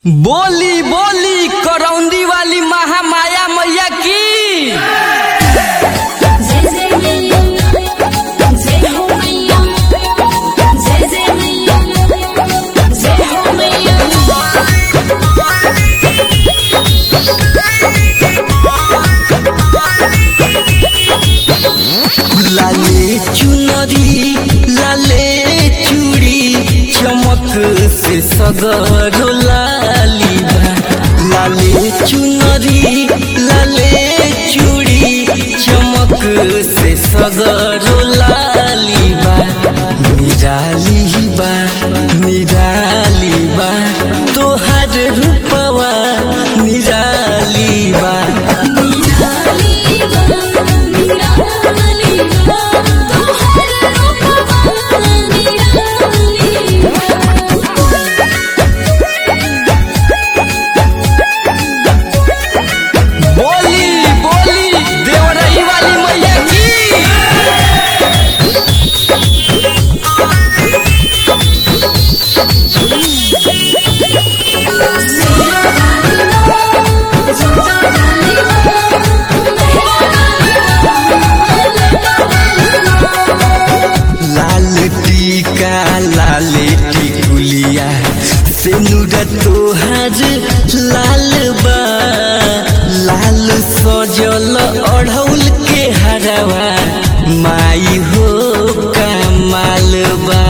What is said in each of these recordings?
बोली बोली करौंदी वाली महामाया मैया की जय जय मैया जय हो मैया जय जय मैया जय हो मैया लाले चुनरी लाले चूड़ी चमक से सगरो लाली बा लाले चुनरी लाले चूड़ी चमक से सगरो लाली बा निराली बा निराली बा तोहर रूपवा निराली बा निराली बा निराली बा तोहर रूपवा निराली बा बोली बोली देवरही वाली मैया की लाल टीका लाल टिकुलिया सेनुर तोहार लाल बा लाल सजल अढ़ौल के हरवा माई हो कमाल बा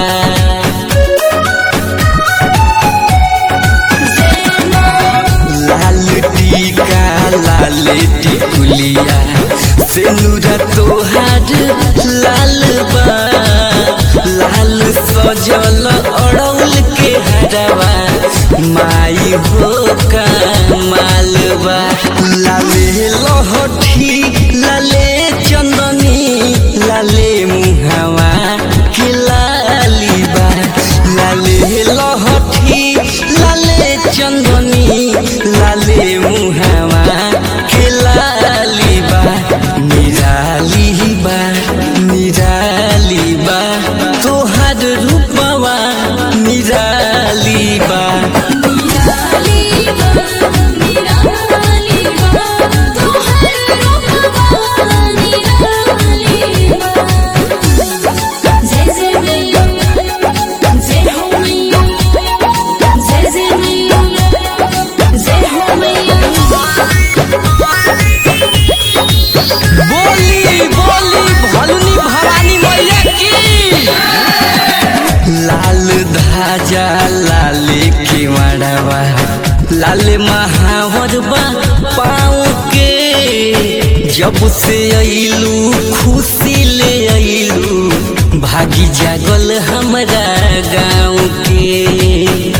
लाल टीका लाल टिकुलिया सेनुरा तोहार लाल बा लाल सजल अड़ौल के हरवा माई हो कमाल बा लाले लहठी लाले चंदनी लाले मुहावा के लाली बा लाले लहठी लाले चंदनी लाले मुहावा के लाली बा निराली बा निराली बा तोहर रूपवा निराली बा जय जय मैया जय हो मैया जय जय मैया जय हो मैया बोली बोली भलनी भवानी मैया की लाल धाजा लाल केवड़वा लाल महावर बा पाँव के जब से अइलू खुशी ले अइलू भागी जागल हमरा गाँव के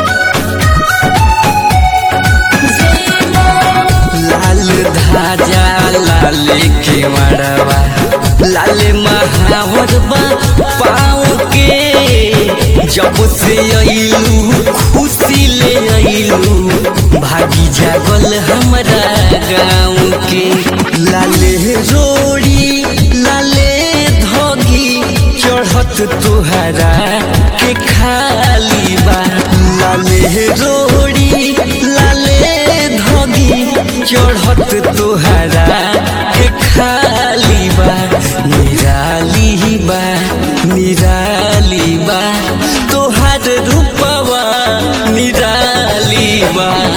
लाल धाजा लाल केवड़वा लाल महावरवा पाँव के जब से अइलू खुशी ले अइलू भागी जागल हमरा गाँव के लाले रोड़ी लाले धोगी चढ़त तुहरा के खाली बा लाले रोड़ी लाले धोगी चढ़त तुहरा के खाली बा निराली बा निराली बा तोहर रूपवा निराली बा